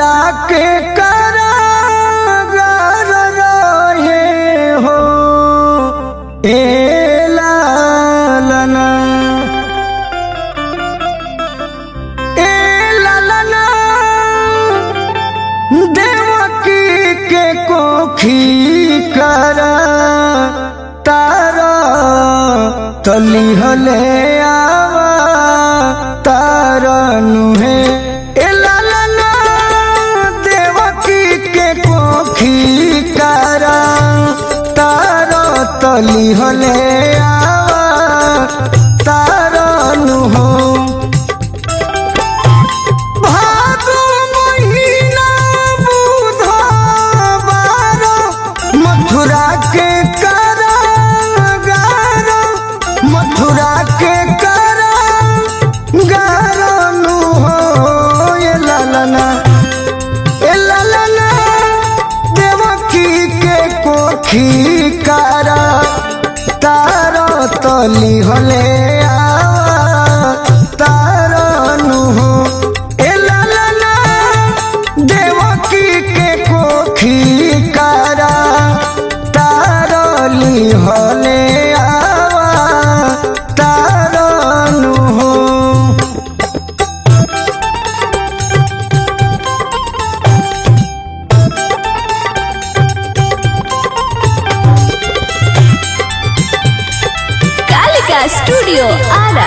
मथुरा के कारागार रहे हो ए लालना ए लालना देवकी के कोखी करा तारा तली हले आवा तारा नुहे ए लालना देवकी के कोखी करा तारा तली हले आवा तारा नुहो भादो महीना बुधवार मथुरा के कारागार मथुरा के कारागार नु हो ए लालना ए लालना देवकी के कोखी कारा तार तली हले आवा तार नु हो ए लालना देवकी के कोखी कारा तारली हले आवा तार नु हो कालिका स्टूडियो आरा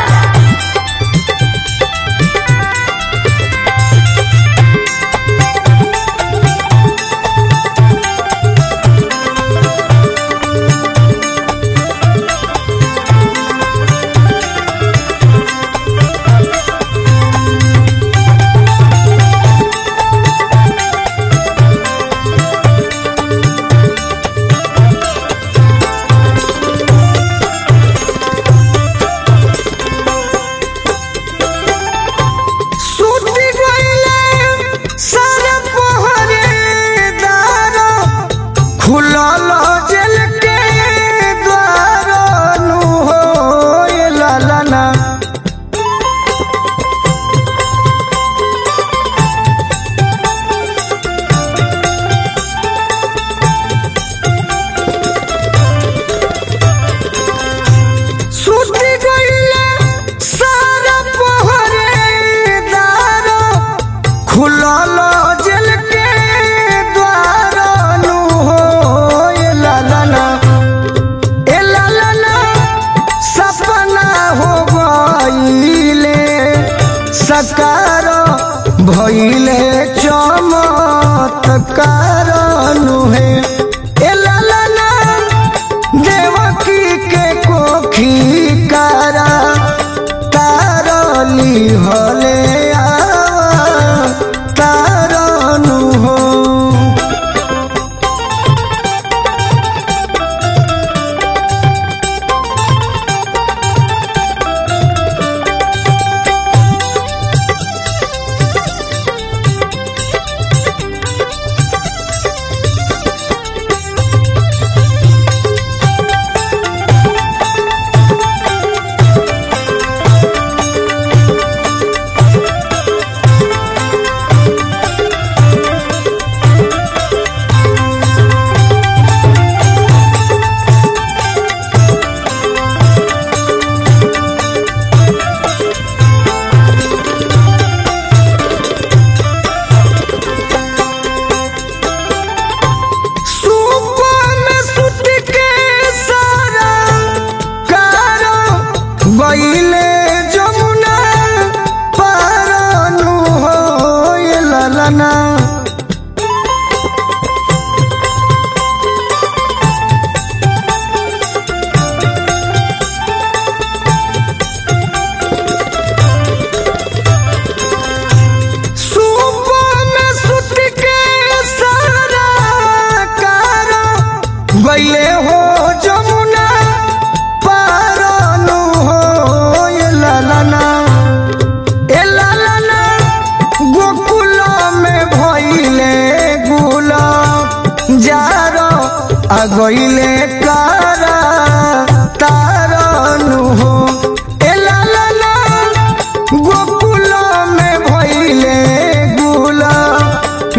सूती गईले सारे पहरेदार खुलल जेल के द्वार नु हो ए लालना सूती गईले सारे पहरेदार खुलल जेल के द्वार नु हो ए लालना ए लालना सपना हो गईले सकार भइले चमत्कार नुहे ए लालना देवकी के कोखी कारा तारली हले आवा तारनु हो सुपा में सुत के सारा कारो गईले जमुना पारनु हो ए लालना सुपा में सुत के सारा कारो गईले हो जमुना पारनु हो ए लालना ए लालना गोकुल में भइले गुला जारो आ गईले कारा तारनु हो ए लालना गोकुल में भइले गुला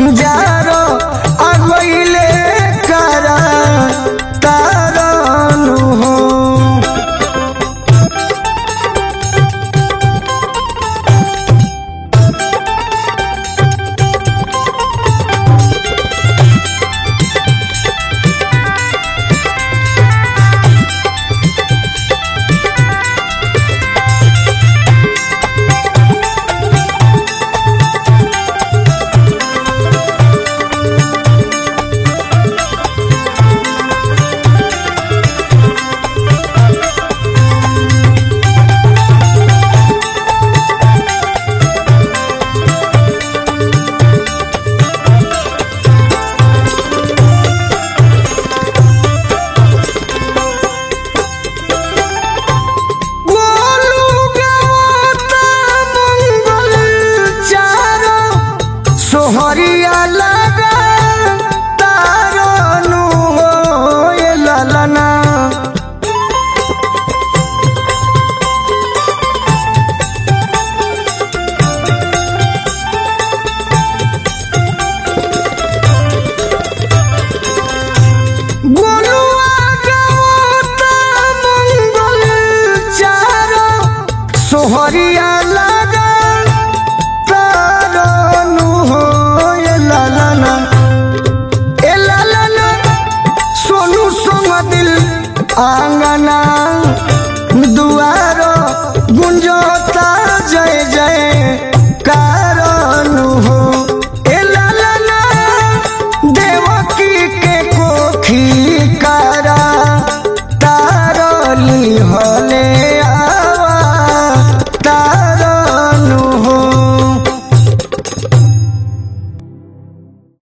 आंगना दुआर गुंजता जय जय कारण हो ए लालना देवकी के कोखी कारा तारली हले